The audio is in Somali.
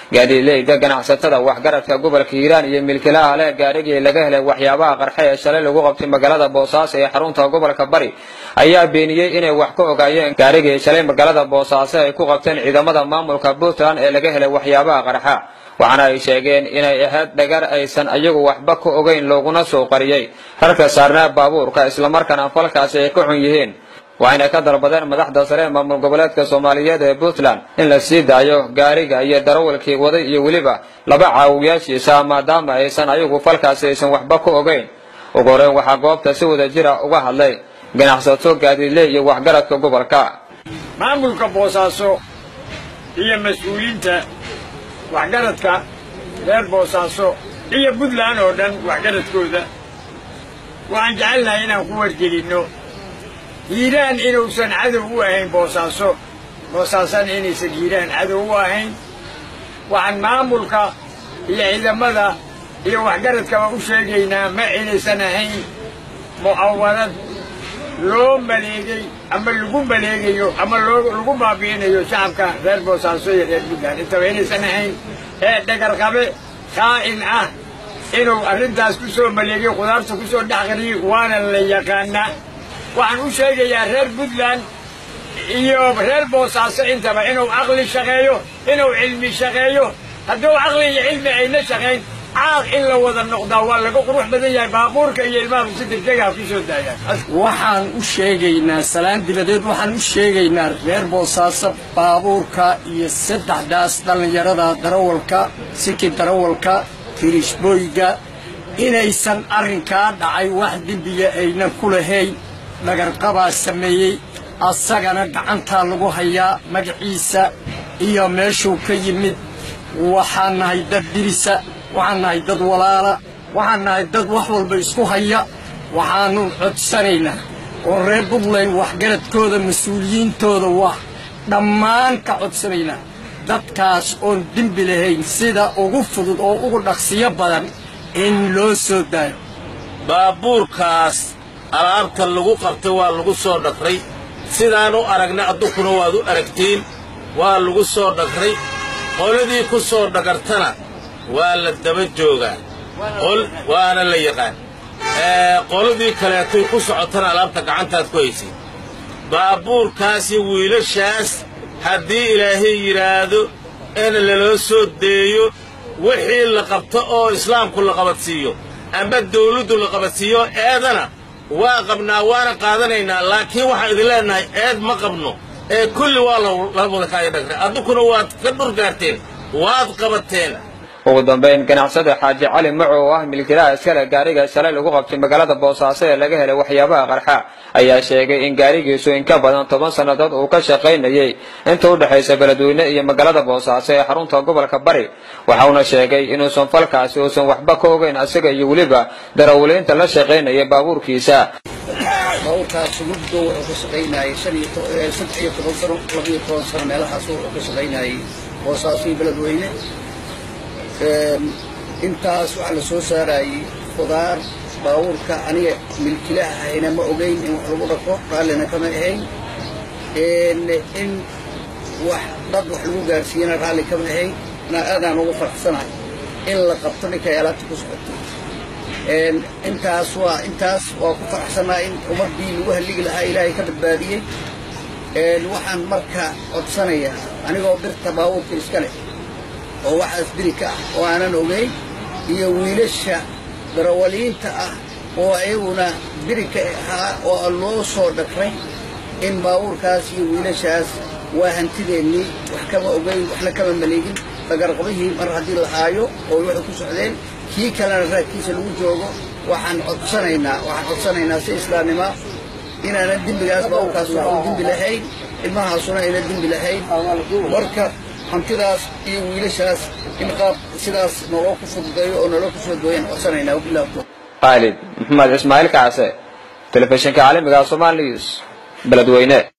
gaadiidleyda ganacsatada waxgaradka gobolka hiiraan iyo milkilaha leh gaarigii laga helay waxyaabaha qarxe ee shalay lagu qabtay magaalada boosaaso ee xarunta gobolka bari ayaa beeniyey inay wax ka ogaayeen gaarigii shalay magaalada boosaaso ay ku qabteen ciidamada maamulka puntland ee laga helay waxyaabaha qarxa waxaana ay sheegeen inay ahayd dhagar aysan ayagu waxba ka ogeyn looguna soo qariyey rarka saarnaa baabuurka islamarkaana falkaasi ay ka xun yihiin waxayna ka dalbadeen madaxda sare ee maamul goboleedka soomaaliyeed ee puntland in la sii daayo gaariga iyo darawalkii waday iyo weliba laba caawiyaashiisa maadaama aysan ayagu falkaasi aysan waxba ka ogeyn ugu horeyn waxaa goobta si wada jira uga hadlay ganacsato gaadiidle iyo waxgaradka gobolka maamulka boosaaso iyo mas-uuliyiinta waxgaradka reer boosaaso iyo puntland oo dhan waxgaradkooda waxaan jecelnahay inaan ku wargelinno hiiraan inuusan cadow u ahayn boosaaso boosaasana inaysan hiiraan cadow u ahayn waxaan maamulka iyo ciidamada iyo waxgaradkaba u sheegaynaa ma inaysan ahayn mucawarad loo maleegay ama lagu maleegayo ama lagu baabi'inayo shacabka reer boosaaso iyo reer puntland intaba inaysan ahayn ee dhagarqabe kaa'in ah inuu arrintaas ku soo maleegay khudaarta ku soo dhex qariyey waana la yaqaanaa waxaan u sheegayaa reer puntland iyo reer boosaaso intaba inuu caqli shaqeeyo inuu cilmi shaqeeyo hadduu caqli iyo cilmi ayna shaqayn caaq in la wada noqdaa waa laga qurux badan yahay baabuurka iyo ilmaha si degdegaha ku soo daayaan waxaan u sheegaynaa salaan dibadeed waxaan u sheegaynaa reer boosaaso baabuurka iyo saddexdaas dhallinyarada darawalka siki darawalka kirishbooyga inaysan arrinkaa dhacay wax dembiga aynan ku lahayn dhagarqabaa sameeyey asagana gacantaa lagu hayaa magaciisa iyo meeshuu ka yimid waxaan nahay dad dirisa waxaan nahay dad walaala waxaan nahay dad wax walba isku haya waxaannu codsanaynaa oo reer puntland waxgaradkooda mas-uuliyiintooda waa dhammaan ka codsanaynaa dadkaas oon dembi lahayn sida ugu fudud oo ugu dhaqsiyo badan in loo soo daayo baabuurkaas alaabta lagu qabtay waa lagu soo dhagray sidaan u aragnay addunkuna waad u aragtiin waa lagu soo dhagray qoladii ku soo dhagartana waa la daba joogaa waana la yaqaan qoladii kaleetoy ku socotana alaabta gacantaad ku haysid baabuurkaas iyo wiilashaas haddii ilaahay yidhaahdo in laloo soo deeyo wixii la qabto oo islaamku la qabadsiiyo amba dawladdu la qabadsiiyo eedana waa qabnaa waana qaadanaynaa laakiin waxaan idin leennahay eed ma qabno ee kulli waa lawada dhagray addunkuna waad ka dhurgaarteen waad qabateen ugu dambayn ganacsada xaaji cali maco oo ah milkilaha iskale gaariga shalay lagu qabtay magaalada boosaaso ee laga helay waxyaabaha qarxa ayaa sheegay in gaarigiisu in ka badan toban sannadood uu ka shaqaynayay inta u dhexaysa beledweyne iyo magaalada boosaaso ee xarunta gobolka bari waxauna sheegay inuusan falkaasi uusan waxba ka ogeyn asaga iyo weliba darawaliinta la shaqaynaya baabuurkiisa baabuurkaas muddo wuxuu ka shaqaynayay saddex iyo toban sano labiyo toban sano meelahaas wuxuu ka shaqaynayay boosaaso iyo beledweyne intaas waxaa la soo saarayey khudaar baabuurka aniga milkilaha ahayna ma ogeyn in wax lagu dhaqo raallina kama ahayn in wax dad wax lagu gaarsiiyana raalli kama ahayn na aadaan ugu faraxsanahay in la qabto ninkay alaabta ku socoto intaas waa intaas waa ku faraxsanahay in ummaddii lagu halligi lahaa ilaahay ka badbaadiyey waxaan marka codsanayaa anigoo birta baabuurka iska leh oo waxaas biri ka ah oo aanan ogeyn iyo wiilasha darawaliinta ah oo ayaguna biri ka ahaa oo loo soo dhagray in baabuurkaas iyo wiilashaas waa hantideennii wax kama ogeyn waxna kama maleegin dagarqabihii mar haddii la haayo oo waxay ku socdeen kii kalena raadkiisa lagu joogo waxaan codsanaynaa waxaan codsanaynaa si islaamnima inaanan dembigaas baabuurkaas waxuu dembi lahayn ilmahaasuna ayna dembi lahayn marka hantidaas iyo wiilashaas in qaab sidaas naloo ku fududeeyo oo naloo ku soo dooyan codsanaynaa wabilah khaalid maxamed ismaaciil kacse telefishinka caalamiga somal news beledweyne